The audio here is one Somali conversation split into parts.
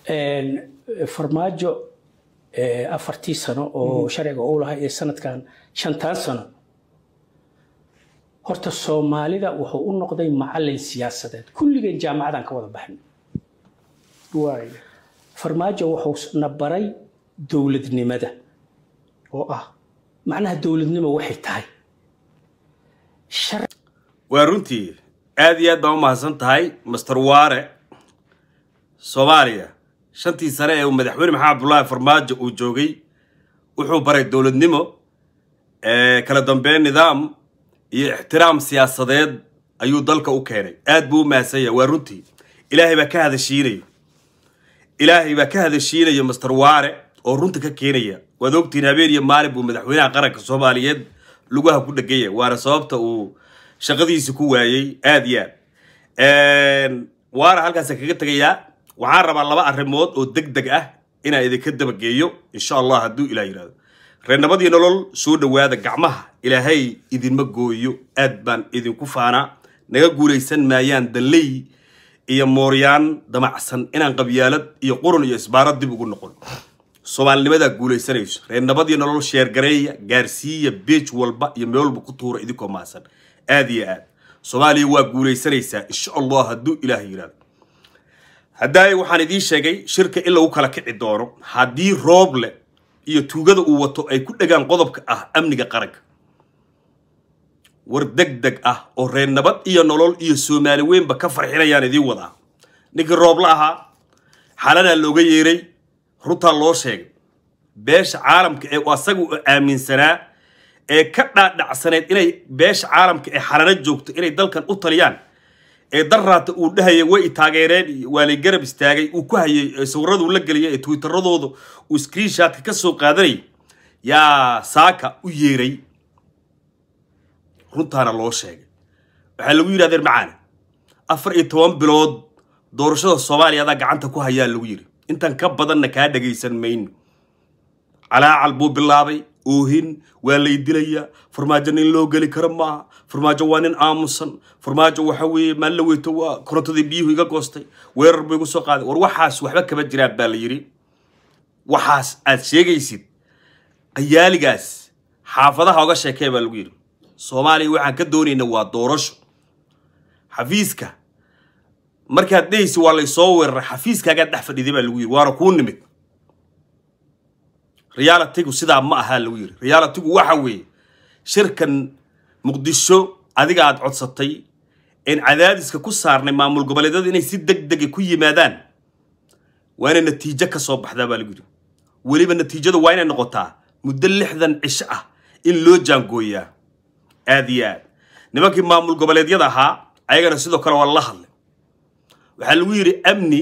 farmaajo afartii sano oo sharciga uu lahaa iyo sanadkan shantaan sano horta soomaalida wuxuu u noqday macalin siyaasadeed kulligeen jaamacadan ka wada baxnay waay farmaajo wuxuu na baray dowladnimada oo ah macnaha dowladnimo waxay tahay Shar- waa runtii aad iyo aad baan u mahadsan tahay master waare soomaaliya shantii sane ee uu madaxweyne maxamed abdullaahi farmaajo uu joogay wuxuu baray dowladnimo ee kala dambeyn nidaam iyo ixtiraam siyaasadeed ayuu dalka u keenay aad buu u mahadsan yahay waa runtii ilaahay baa ka hadashiinaya ilaahay baa ka hadashiinaya master waare oo runta ka keenaya waad ogtihiin habeen iyo maalin buu madaxweynaha qaranka soomaaliyeed lugaha ku dhegaya waana sababta uu shaqadiisi ku waayey aad iyo aad waana halkaas kaga tegayaa waxaan rabaa laba arrimood oo deg deg ah inaan idinka dabageeyo insha allah hadduu ilaah yidhahdo reernabadii nolol soo dhowaada gacmaha ilaahay idinma gooyo aad baan idinku faanaa naga guulaysan maayaan dalley iyo mooryaan damacsan inaan qabyaalad iyo qurun iyo isbaarad dib ugu noqon soomaalinimadaa guulaysanayso reernabadii nolol sheergareeya gaarsiiya beej walba iyo meel walba ku tuura idinkoo maasan aad iyo aad soomaaliya waa guulaysanaysaa insha allah hadduu ilaah yidhahdo haddaay waxaan idiin sheegay shirka in lagu kala kici doono haddii rooble iyo tuugada uu wato ay ku dhegaan qodobka ah amniga qaranka war deg deg ah oo reer nabad iyo nolol iyo soomaali weynba ka farxinayaan idiin wadaa ninkii rooble ahaa xalanaa looga yeeray runtaa loo sheegay beesha caalamka ee asaga u aaminsanaa ee ka dhaadhacsaneed inay beesha caalamka ee xalano joogto inay dalkan u taliyaan ee daraata uu dhahaya way i taageereen iyo waa lay garab istaagay uu ku hayay ee sawirraduu la geliyay ee twitteradooda uu screenshotka ka soo qaadanayay yaa saaka u yeeray runtaana loo sheegay waxaa lagu yidhi adeer macaane afar iyo toban bilood doorashada soomaaliya adaa gacanta ku hayaa lagu yidhi intan ka badanna kaa dhagaysan mayno calaacal buu bilaabay oohin waa lay dilayaa farmaajo nin loo geli karo maaha farmaajo waa nin aamusan farmaajo waxa weeye maalin la weyto waa korontadii biyuhu iga goostay weerar buu igu soo qaaday war waxaas waxba kama jiraan baa la yidhi waxaas aad sheegaysid qayaaligaas xaafadaha oga sheekee baa lagu yidhi soomaaliya waxaan ka doonayna waa doorasho xafiiska markaad dhehaysi waa laysoo weeraray xafiiskaagaa dhex fadhiday baa lagu yidhi waana kuu nimid realitigu sidaa ma ahaa lagu yidhi realitigu waxa weeye shirkan muqdisho adiga aad codsatay een cadaadiska ku saarnay maamul goboleedyada inay si deg dega ku yimaadaan waa inay natiijo ka soo baxdaa baa lagu yidhi weliba natiijadu waa inay noqotaa muddo lixdan cisho ah in loo jaangooyaa aad iyo aad nimankii maamul goboleedyada ahaa ayagana sidoo kale waa la hadlay waxaa lagu yidhi amni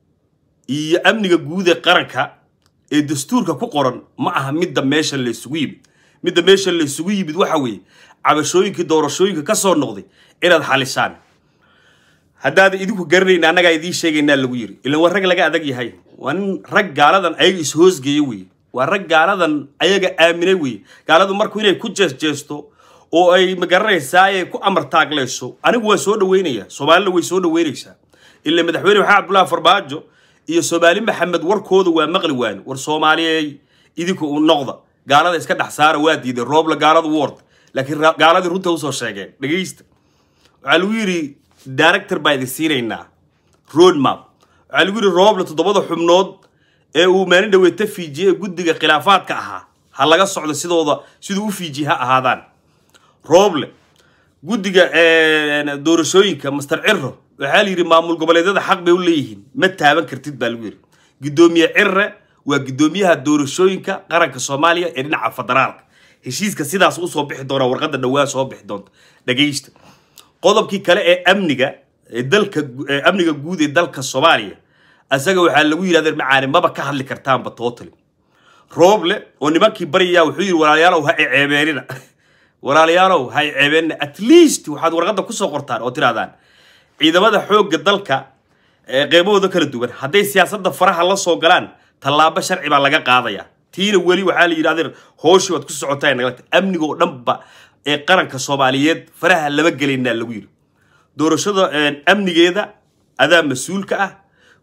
iyo amniga guud ee qaranka ee dastuurka ku qoran ma aha midda meesha laysugu yimid midda meesha laysugu yimid waxa weeye cabashooyinkii doorashooyinka ka soo noqday inaad xalisaan haddaadan idinku garanayn annagaa idiin sheegaynaa lagu yiri ilan waa rag laga adag yahay waa nin rag gaaladan ayaga ishoosgeeya weye waa rag gaaladan ayaga aaminay weye gaaladu marku inay ku jeesjeesto oo ay magaranaysaa ay ku amar taaglayso anigu waa soo dhaweynaya soomaalina way soo dhaweynaysaa ila madaxweyne maxamed abdullaahi farmaajo iyo soomaali maxamed warkooda waa maqli waani war soomaaliyey idinku u noqda gaalada iska dhex saara waa diiday rooble gaaladu word laakiin ra- gaaladii runta usoo sheegeen dhegaysta waxaa lagu yidhi director baa idin siinaynaa road map waxaa lagu yidhi rooble toddobada xubnood ee uu maalin dhaweeta fiijiyey ee guddiga khilaafaadka ahaa ha laga socdo sidooda siduu u fiijiye ha ahaadaan rooble guddiga doorashooyinka master cirro waxaa la yidhi maamul goboleedyada xaq bay u leeyihiin ma taaban kartid baa lagu yidhi guddoomiye cirre waa guddoomiyaha doorashooyinka qaranka soomaaliya ee dhinaca federaalka heshiiska sidaas usoo bixi doona warqadda dhowaa soo bixi doonta dhagaysta qodobkii kale ee amniga ee dalka ee amniga guud ee dalka soomaaliya asaga waxaa lagu yidhahda macaani maba ka hadli kartaanba totally rooble oo nimankii baryayaa wuxuu yidhi walaalayaalow ha iceebeenina walaalayaalow ha iceebeenina at least waxaad warqadda kusoo qortaan oo tirahdaan ciidamada xoogga dalka ee qeybahooda kala duwan hadday siyaasadda faraha la soo galaan tallaabo sharci baa laga qaadaya tiina weli waxaa la yidhi adeer hooshii waad ku socotaa nagalta amniga oo dhanba ee qaranka soomaaliyeed faraha lama gelaynaa lagu yidhi doorashada amnigeeda adaa mas-uulka ah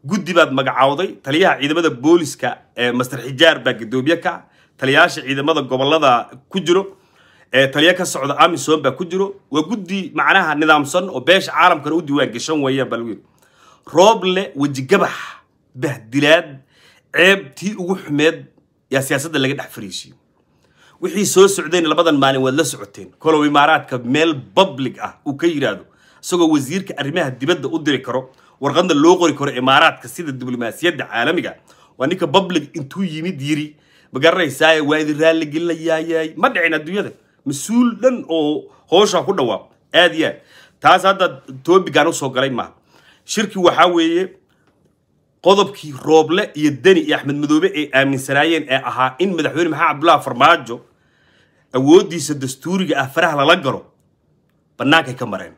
guddi baad magacawday taliyaha ciidamada booliska ee master xijaar baa guddoomiye ka ah taliyayaasha ciidamada gobolada ku jiro ee taliya ka socda amisom baa ku jiro waa guddi macnaha nidaamsan oo beesha caalamkana u diiwaan gashan weeyaan baa lagu yidhi rooble wejigabax bahdilaad ceeb tii ugu xumeed yaa siyaasadda laga dhex fariisiyo wixii soo socdeen labadan maalin waad la socoteen kolow imaaraadka meel public ah uu ka yidhaahdo isagoo wasiirka arrimaha dibadda u diri karo warqadna loo qori karo imaaraadka sida diblomaasiyadda caalamiga waa ninka public intuu yimid yiri ma garanaysaaye waa idin raalligelinayaayay ma dhicin adduunyada mas-uul dhan oo hoosha ku dhawaaq aad iyo aad taas hadda toobigaan usoo galay maaha shirki waxaa weeye qodobkii rooble iyo deni iyo axmed madoobe ay aaminsanaayeen ee ahaa in madaxweyne maxamed cabdullahi farmaajo awooddiisa dastuuriga ah faraha lala galo bannaankay ka mareen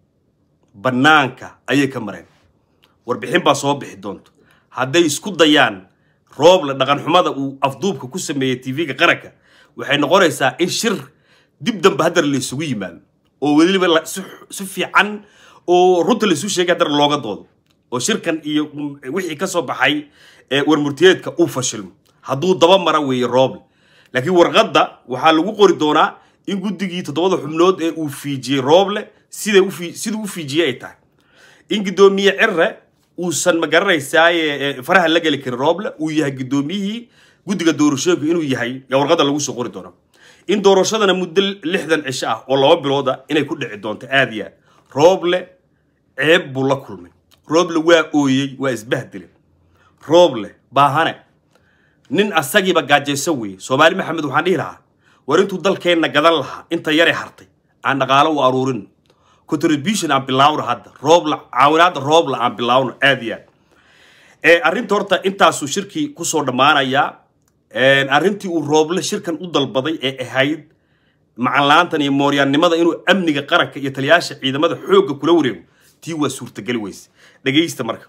bannaanka ayay ka mareen warbixin baa soo bixi doonto hadday isku dayaan rooble dhaqanxumada uu afduubka ku sameeyey tv-ga qaranka waxay noqonaysaa in shir dib dambe haddana la isugu yimaado oo weliba la- si si fiican oo runta la isu sheegay haddana looga doodo oo shirkan iyo wixii ka soo baxay ee warmurtiyeedka uu fashilmo hadduu daba mara weeye rooble laakiin warqadda waxaa lagu qori doonaa in guddigii toddobada xubnood ee uu fiijiyey rooble sida u fii- siduu u fiijiyey ay tahay in guddoomiye cirre uusan ma garanaysaaye faraha la geli karin rooble uu yahay guddoomiyihii guddiga doorashooyinka inuu yahay yaa warqadda lagu soo qori doona in doorashadana muddo lixdan cisho ah oo laba bilooda inay ku dhici doonto aad iyo aad rooble ceeb buu la kulmay rooble waa ooyey waa isbahdile rooble baahane nin asagiiba gaajaysan weeye soomaali maxamed waxaan dhihi lahaa war intuu dalkeenna gadan lahaa inta yaray hartay aan dhaqaalo u aruurin contribution aan bilaawno hadda roobla caawinaadda roobla aan bilaawno aad iyo aad ee arrinta horta intaasuu shirkii kusoo dhammaanayaa arrintii uu rooble shirkan u dalbaday ee ahayd macanlaantan iyo mooryaannimada inuu amniga qaranka iyo taliyaasha ciidamada xoogga kula wareego tii waa suurtageli weyse dhegaysta marka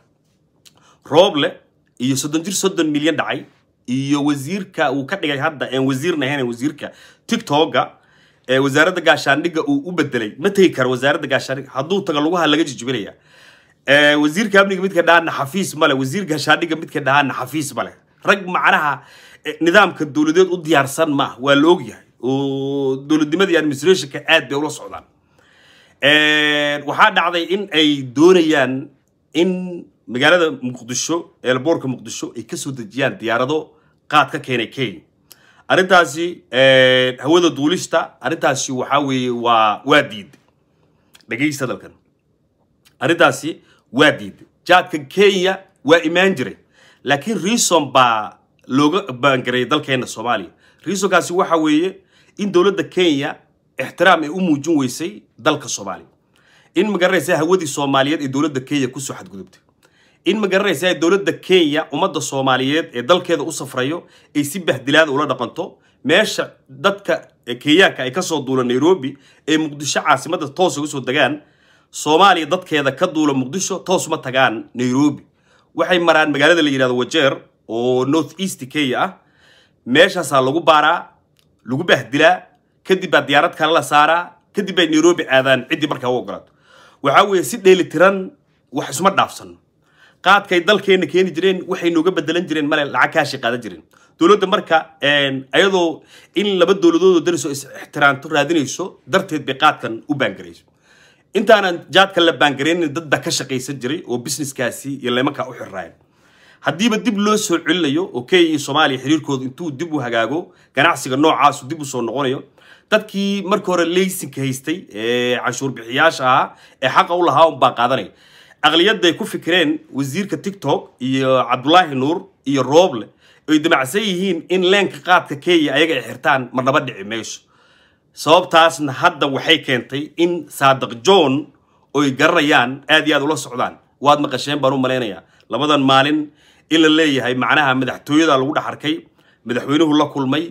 rooble iyo soddon jir soddon milyan dhacay iyo wasiirka uu ka dhigay hadda een wasiirna ahayn wasiirka tiktoka ee wasaaradda gaashaandhigga uu u bedelay ma tegi karo wasaaradda gaashaandhigga hadduu tago lugaha laga jijibinaya ee wasiirka amniga midka dhahaana xafiis male wasiir gaashaandhigga midka dhahaana xafiis male rag macnaha eh, nidaamka dowladeed u diyaarsan ma ah waa la ogyahay oo dowladnimadii administrationka aad bay ula socdaan waxaa dhacday in ay doonayaan in magaalada muqdisho eelboorka muqdisho ay kasoo dejiyaan diyaarado qaad ka keenay kenya arrintaasi hawada duulista arrintaasi waxaa weeye waa waa diiday dhegaysta dalkan arrintaasi waa diiday jaadka kenya waa imaan jiray laakiin reason baa looga baangareeyay dalkeena soomaaliya reasonkaasi waxa weeye in dowladda kenya ixtiraam ay u muujin weysay dalka soomaaliya in magaranaysa hawadii soomaaliyeed ee dowladda kenya kusoo xadgudubtay in magaranaysa dowladda kenya ummadda soomaaliyeed ee dalkeeda u safrayo ay si bahdilaada ula dhaqanto meesha dadka kenyaanka ay kasoo duula nairobi ee muqdisho caasimadda toos uga soo degaan soomaaliya dadkeeda ka duula muqdisho toos ma tagaan nairobi waxay maraan magaalada la yidhahdo wajeer oo north east kenya ah meeshaasaa lagu baaraa lagu bahdilaa kadib baa diyaarad kale la saaraa kadib bay nairobi aadaan ciddii markaa u ogolaato waxaa weeye si dheelitiran wax isma dhaafsano qaadkay dalkeenna keeni jireen waxay nooga bedelan jireen male lacag kaashi qaadan jireen dowladda marka ayadoo in laba dowladoodoo dariso is ixtiraamto raadinayso darteed bay qaadkan u baangarayso intaanan jaadka la baangaraynin dad baa ka shaqaysan jiray oo businesskaasi iyo leemankaa u xirraaya haddiiba dib loo soo celinayo oo kenya iyo soomaaliya xiriirkooda intuu dib u hagaago ganacsiga noocaasu dib u soo noqonayo dadkii marka hore leysinka haystay ee canshuur bixiyaasha ahaa ee xaqa u lahaa unbaa qaadanaya aqliyadday ku fikireen wasiirka tiktok iyo cabdulaahi nuur iyo rooble ay damacsan yihiin in leenka qaadka kenya ayaga ay xirtaan marnaba dhici mayso sababtaasna hadda waxay keentay in saadiq john oy garanayaan aad iyo aad ula socdaan waad maqasheen baan u malaynayaa labadan maalin in la leeyahay macnaha madaxtooyada lagu dhex arkay madaxweynuhu la kulmay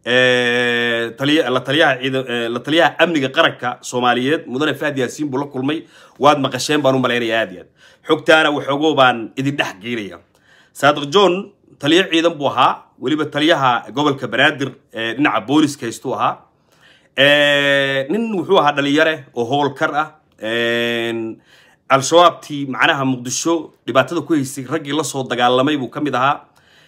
la taliyaha amniga qaranka soomaaliyeed mudane fahdi yaasiin buu la kulmay waad maqasheen baan u malaynayaa aad iyo aad xogtaana waxoogoo baan idin dhex geynaya saadiq john taliyo ciidan buu ahaa weliba taliyaha gobolka banaadir ee dhinaca booliska haystuu ahaa nin wuxuu ahaa dhalinyare oo howlkar ah al-shabaabtii macnaha muqdisho dhibaatada ku haysay raggii la soo dagaalamay buu ka mid ahaa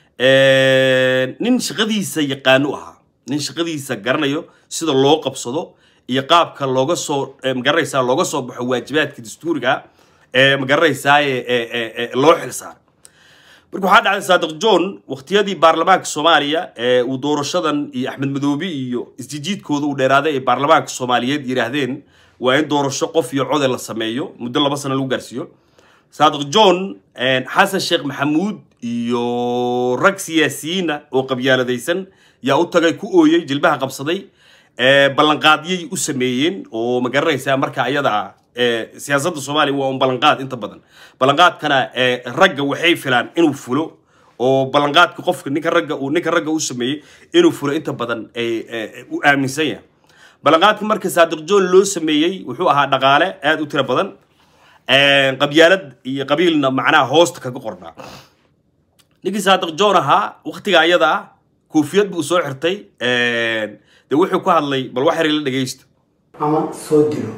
nin shaqadiisa yaqaanu ahaa nin shaqadiisa garanayo sida loo qabsado iyo qaabka looga soo magaranaysaa looga soo baxo waajibaadka dastuuriga ee magaranaysaa loo xilsaaray marka waxaa dhacday saadiq john waqtiyadii baarlamaanka soomaaliya ee uu doorashadan iyo axmed madoobi iyo isjijiidkooda uu dheeraaday ay baarlamaanka soomaaliyeed yidhaahdeen waa in doorasho qof iyo code la sameeyo muddo laba sano lagu gaarsiiyo saadiq john xasan sheekh maxamuud iyo rag siyaasiyiina oo qabyaaladaysan yaa u tagay ku ooyey jilbaha qabsaday ballanqaadyay u sameeyeen oo ma garanaysaa marka ayada ah siyaasadda soomaaliya waa un ballanqaad inta badan ballanqaadkana ragga waxay filaan inuu fulo oo ballanqaadka qofka ninka ragga uu ninka ragga u sameeyey inuu fulo inta badan u aaminsan yahay ballanqaadka marka saadiq john loo sameeyey wuxuu ahaa dhaqaale aad u tiro badan qabyaalad iyo qabiilna macnaha hoosta kaga qornaa ninkii saadiq john ahaa waqtiga ayada ah koofiyad buu soo xirtay dee wuxuu ku hadlay bal wax yar la dhegaysta ama soo dilo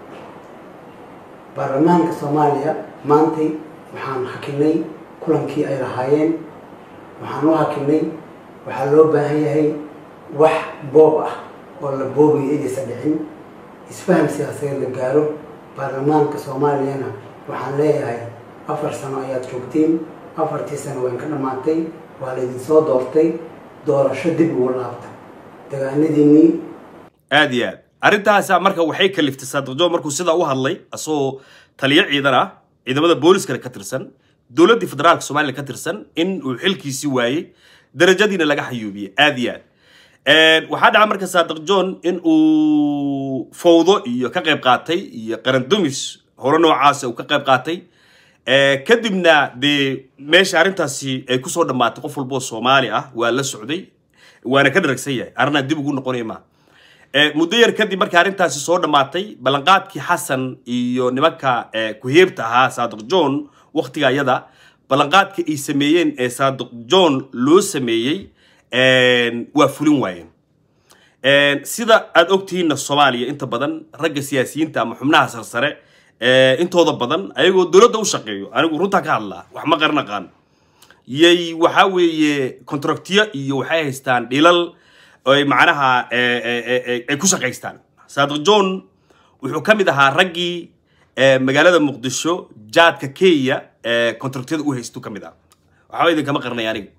baarlamaanka soomaaliya maantay waxaan hakinay kulankii ay lahaayeen waxaan u hakinay waxaa loo baahan yahay wax boob ah oo la boobayo inaysan dhicin isfaham siyaasadeed la gaaro baarlamaanka soomaaliyana waxaan leeyahay afar sano ayaad joogteen afartii sano wayn ka dhammaatay waa laydinsoo doortay doorasho dib ugu laabta dagaanadiinii aad iyo aad arrintaasa marka waxay kaliftay saadiq john markuu sidaa u hadlay asagoo taliyo ciidan ah ciidamada booliskana ka tirsan dowladdii federaalka soomaaliya ka tirsan in uu xilkiisii waayey darajadiina laga xayuubiyey aad iyo aad waxaa dhaca marka saadiq john in uu fawdo iyo ka qayb qaatay iyo qarandumis hore noocaasa uu ka qayb qaatay kadibna dee meesha arrintaasi ay kusoo dhammaatay qof walboo soomaali ah waa la socday waana ka dharagsan yahay arrinaa dib ugu noqonaya maaha muddo yar kadib markii arrintaasi soo dhammaatay ballanqaadkii xasan iyo nimanka ku-heebta ahaa saadiq john waqtiga ayada ballanqaadka ay sameeyeen ee saadiq john loo sameeyey waa fulin waayeen sida aad ogtihiinna soomaaliya inta badan ragga siyaasiyiinta ama xubnaha sarsare intooda badan ayagoo dowladda u shaqeeyo anigu runtaa ka hadlaa wax ma qaran aqaan yay waxaa weeye contractiyo iyo waxay haystaan dhilal ay macnaha ay ku shaqaystaan saadiq john wuxuu ka mid ahaa raggii magaalada muqdisho jaadka kenya contractiyada u haystu ka mid ah waxba idinkama qarnay aniga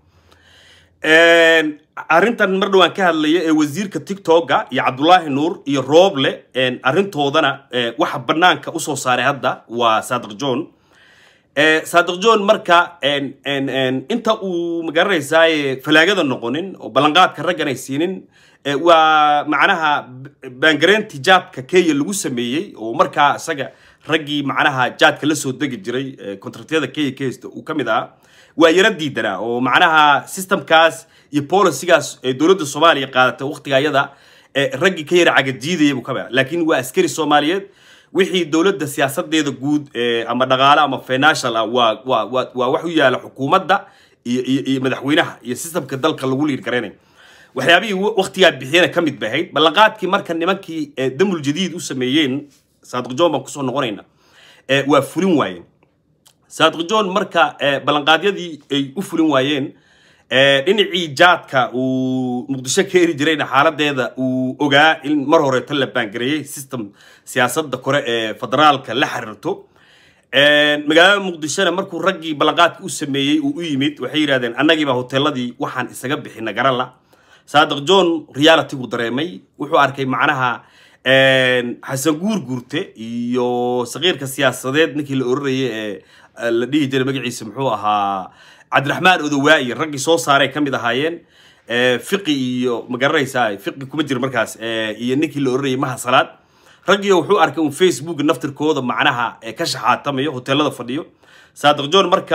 arrintan mar dhowaan ka hadlaya ee wasiirka tiktoka iyo cabdulaahi nuur iyo rooble arrintoodana waxa banaanka usoo saaray hadda waa saadiq john saadiq john marka inta uu magaranaysaa falaagada noqonin oo ballanqaadka raggan ay siinin waa macnaha baangareyntii jaadka kenya lagu sameeyey oo markaa isaga raggii macnaha jaadka la soo degi jiray contractyada kenya ka haysta uu ka mid ahaa waa yara diidanaa oo macnaha systemkaas iyo policygaas ee dowladda soomaaliya qaadatay waqtiga ayada raggii ka yara cagadiidaya buu ka mid laakiin waa askari soomaaliyeed wixii dowladda siyaasadeeda guud ama dhaqaale ama financial ah waa waa waa waa wax u yaala xukuumadda iyo iyo iyo madaxweynaha iyo systemka dalka lagu liir garaynayo waxyaabihii waqtigaa bixiyana ka mid bay ahayd ballanqaadkii marka nimankii damul jadiid u sameeyeen saadiq john baan kusoo noqonayna waa fulin waayeen saadiq john marka ballanqaadyadii ay u fulin waayeen dhinacii jaadka uu muqdisho ka eri jirayna xaaladeeda uu ogaa in mar horeeto la baangareeyey system siyaasadda kore ee federaalka la xiriirto magaalada muqdishona markuu raggii ballanqaadka u sameeyey uu u yimid waxay yidhahdeen annagiiba hoteeladii waxaan isaga bixina garala saadiq john realitygu dareemay wuxuu arkay macnaha xasan guur guurte iyo saqiirka siyaasadeed ninkii la oranayay ee la dhihi jiray magaciisa muxuu ahaa cabdiraxmaan odowaayi raggii soo saaray ka mid ahaayeen fiqi iyo ma garanaysaa fiqi kuma jiro markaas iyo ninkii la oranayay maha salaad raggii wuxuu arkay un facebook naftirkooda macnaha ka shaxaatamayo hoteelada fadhiyo saadiq john marka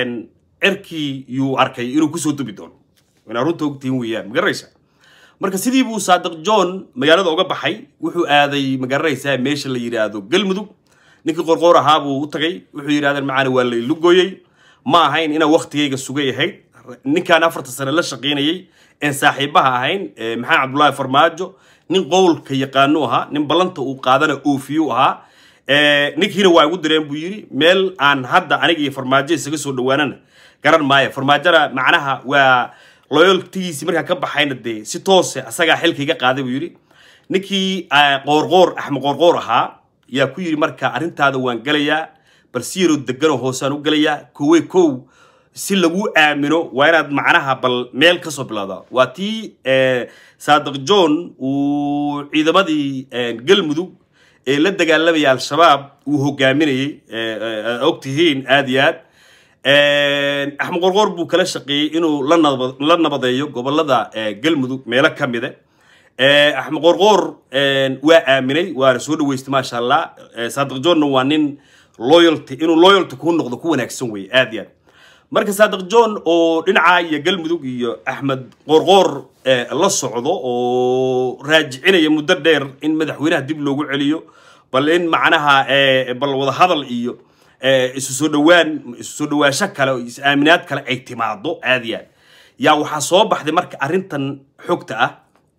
cirkii yuu arkay inuu kusoo dubi doono inaa runta ogtihin weeyaan ma garanaysaa marka sidii buu saadiq john magaalada uga baxay wuxuu aaday ma garanaysaa meesha la yidhaahdo galmudug ninkii qorqoor ahaa buu u tagay wuxuu yidhahdeen macaana waa laylu gooyey ma ahayn inaan waktigayga sugay ahayd ninkaan afarta sane la shaqaynayay een saaxiibaha ahayn maxamed cabdullaahi farmaajo nin qowlka yaqaanu ahaa nin ballanta uu qaadana oofiyu ahaa Eh, ninkiina waa igu direen buu yidhi meel aan hadda aniga iyo farmaajo isaga soo dhawaanana garan maayo farmaajona macnaha waa loyaltigiisii markaa ka baxayna dee si toose asagaa xilka iga qaaday buu yidhi ninkii eh, qoorqoor axmed qoorqoor ahaa yaa ku yidhi marka arrintaada waan gelayaa bal si yaroo deganoo hoosaan u gelayaa kowe kow si lagu aamino waa inaad macnaha bal meel kasoo bilowda waa tii eh, saadiq john uu ciidamadii eh, galmudug ee la dagaalamaya al-shabaab uu hogaaminayey eh, eh, og tihiin aad iyo aad axmed qorqoor buu kala shaqeeyey inuu la naba- la nabadeeyo gobolada eh, galmudug meelo ka mide Eh, axmed qorqoor eh, waa aaminay waana soo dhaweystay maasha allah Eh, saadiq johnna waa nin loyalty inuu loyalty kuu noqdo ku wanaagsan weye aad iyo aad marka saadiq john oo dhinaca iyo galmudug iyo axmed qorqoor eh, la socdo oo raajicinaya muddo dheer in madaxweynaha dib loogu celiyo bal in macnaha eh, bal wada hadal iyo eh, isu soo dhawaan isu soo dhawaansho kale oo is aaminaad kale ay timaado aad iyo aad yaa waxaa soo baxday marka arrintan xogta ah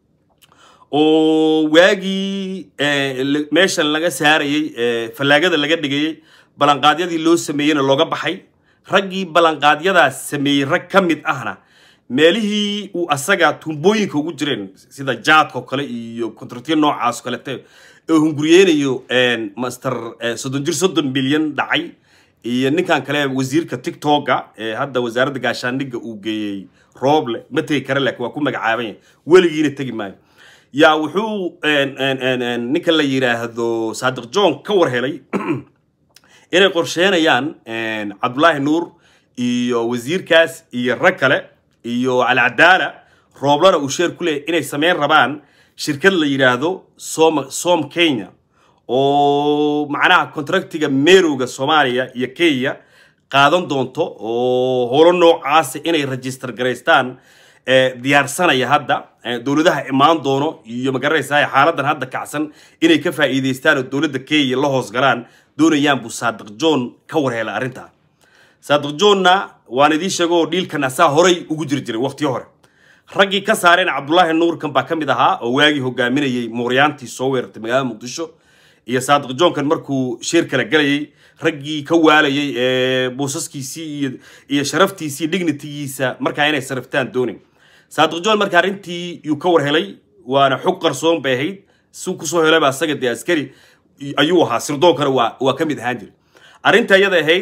oo waagii eh, la- meeshan laga saarayey eh, fallaagada laga dhigayey ballanqaadyadii loo sameeyeyna looga baxay raggii ballanqaadyadaas sameeyey rag ka mid ahna meelihii uu asaga tuumbooyinka ugu jireen sida jaadka oo kale iyo kontraktiya noocaas oo kalete oo hunguriyeynayo eh, master eh, soddon jir soddon milyan dhacay iyo ninkan kale wasiirka tiktoka ee hadda wasaaradda gaashaandhigga uu geeyey rooble ma tegi kara laakiin waa ku magacaaban yahay weligiina tegi maayo yaa wuxuu en- en- en- en, ninka la yidhaahdo saadiq john ka war helay inay qorsheenayaan en, cabdulaahi nuur iyo wasiirkaas iyo rag kale iyo alcadaala rooblana uu sheer ku leeyahy inay sameyn rabaan shirkad la yidhaahdo som som kenya oo macnaha contractiga merowga soomaaliya iyo kenya qaadan doonto oo holo noocaasa inay register garaystaan eh, diyaarsanaya hadda eh, dowladaha imaan doono iyo magaranaysaa xaaladan hadda kacsan inay ka faa'iidaystaan oo dowladda kenya la hoos galaan doonayaan buu saadiq john ka warheela arrintaa saadiq johnna waan idiin sheego oo dhiilkan asaa horay ugu jiri jiray waqtiyo hore raggii ka saareen cabdulaahi nuurkan baa ka mid ahaa oo waagii hogaaminayey mooryaantii soo weerartay magaalada muqdisho iyo saadiq johnkan markuu shir kala gelayay raggii ka waalayay ee buusaskiisii iyo iyo sharaftiisii dignitigiisa markaa inay sariftaan doonin saadiq john marka arrintii yuu ka war helay waana xog qarsoon bay ahayd si kusoo helayba asaga dee askari ayuu ahaa sirdoonkana waa waa ka mid ahaan jiray arrinta iyada ahayd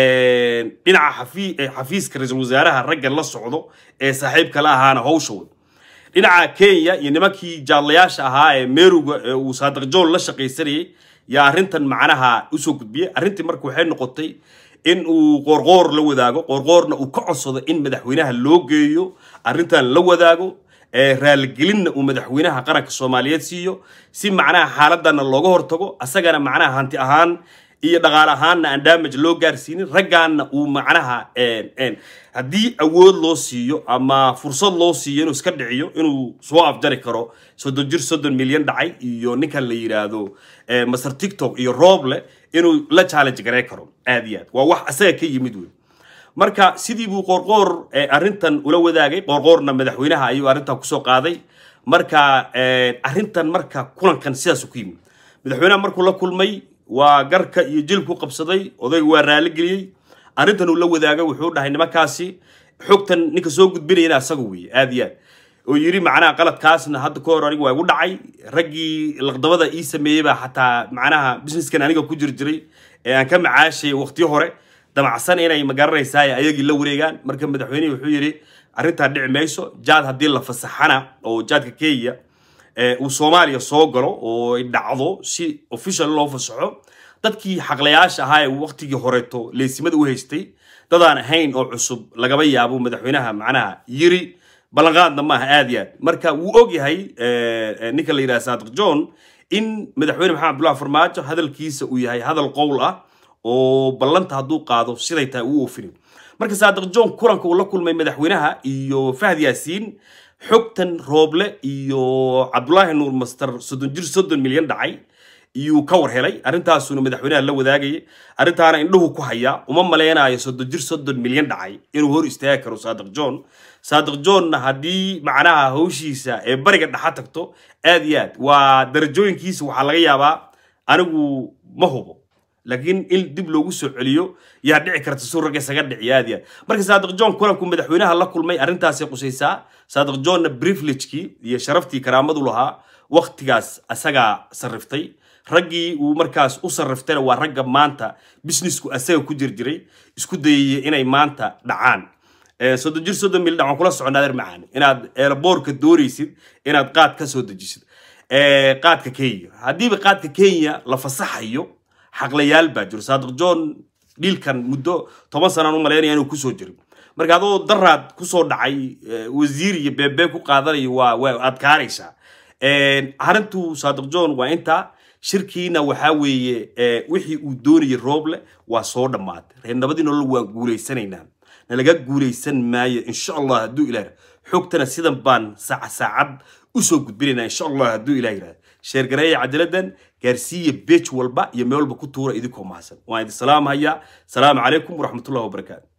dhinaca xafi- eh, xafiiska ra-iisul wasaaraha ragga la socdo ee saaxiibka la ahaana hawsha wad dhinaca kenya iyo nimankii jaadlayaasha ahaa ee meruga ee uu saadiq john la shaqaysanayay yaa arrintan macnaha usoo gudbiyey arrintii marka waxay noqotay in uu qoorqoor la wadaago qoorqoorna uu ka codsado in madaxweynaha loo geeyo arrintan la wadaago ee raaligelinna uu madaxweynaha qaranka soomaaliyeed siiyo si macnaha xaaladana looga hortago asagana macnaha hanti ahaan iyo dhaqaale ahaanna aan damage loo gaarsiinin raggaanna uu macnaha een- een, haddii awood loo siiyo ama fursad loo siiyo inuu iska dhiciyo inuu soo afjari karo soddon jir soddon milyan dhacay iyo ninkan la yidhaahdo eh, master tiktok iyo rooble inuu la challenge garey karo aad iyo aad waa wax asaga ka yimid wey marka sidii buu qoorqoor eh, arrintan ula wadaagay qoorqoorna madaxweynaha ayuu arrintan kusoo qaaday marka eh, arrintan marka kulankan sidaasu ku yimid madaxweynaha markuu la kulmay waa garka iyo jilku qabsaday odayga waa raaligeliyey arrintan uu la wadaagay wuxuu dhahay nimankaasi xogtan ninka soo gudbinayana asaga weeye aad iyo aad oo yidhi macnaha qaladkaasna hadda ka hor aniga waa igu dhacay raggii laqdabada ii sameeyey baa xataa macnaha businesskan aniga ku jiri jiray ee aan ka macaashayay waqtiyo hore damacsan inay magaranaysaa ayagii la wareegaan marka madaxweynihii wuxuu yidhi arrintaa dhici mayso jaad haddii la fasaxana oo jaadka kenya ee uu soomaaliya soo galo oo ay dhacdo si official loo fasaxo dadkii xaqlayaasha ahaa ee waqtigii horeeto leysimada u haystay dadaan ahayn oo cusub lagaba yaabo madaxweynaha macnaha yiri ballanqaadna maaha aad iyo aad marka wuu og yahay eh, eh, ninka la yidhaha saadiq john in madaxweyne maxamed abdullahi farmaajo hadalkiisa uu yahay hadal qowl ah oo ballanta hadduu qaado siday tahay uu oofinayo marka saadiq john kulanka uu la kulmay madaxweynaha iyo fahd yaasiin xogtan rooble iyo cabdulaahi nuur master soddon jir soddon milyan dhacay iyuu ka war helay arrintaasuna madaxweynaha la wadaagayay arrintaana indhuhu ku hayaa uma maleynayo soddon jir soddon milyan dhacay inuu hor istaagi karo saadiq john saadiq johnna haddii macnaha hawshiisa ee bariga dhexa tagto aad iyo aad waa darajooyinkiisa waxaa laga yaabaa anigu ma hubo laakiin in dib loogu soo celiyo yaa dhici karta suu ragga isaga dhiciya aad iyo aad marka saadiq john kulanku madaxweynaha la kulmay arrintaasay qusaysaa saadiq johnna privilegekii iyo sharaftii karaamadu lahaa waktigaas asagaa sarriftay raggii uu markaas u sarriftayna waa ragga maanta businessku asaga ku jirjiray isku dayaya inay maanta dhacaan Eh, soddon jir soddon mil dhacaan kula socon adeer macaan inaad eelaboorka doonaysid inaad qaad ka soo dejisid Eh, qaadka kenya haddiiba qaadka kenya la fasaxayo xaqlayaal baa jiro saadiq john dhiilkan muddo toban sanaan u malaynaya inuu kusoo jiro marka adoo daraad kusoo dhacay eh, wasiir iyo beebee ku qaadanayo waa waa adkaanaysaa Eh, arrintu saadiq john waa intaa shirkiina waxaa weeye eh, wixii uu doonayay rooble waa soo dhammaatay reer nabadii nolol waan guulaysanaynaa nalaga guulaysan maayo insha allah hadduu ilaah xogtana sidan baan saaca saacad usoo gudbinaynaa insha allah hadduu ilaah yidhahda sheergareeya cadaladan gaarsiiya beej walba iyo meel walba ku tuura idinkoo mahadsan waan idin salaamhayaa salaamu calaykum waraxmatullahi wabarakaatu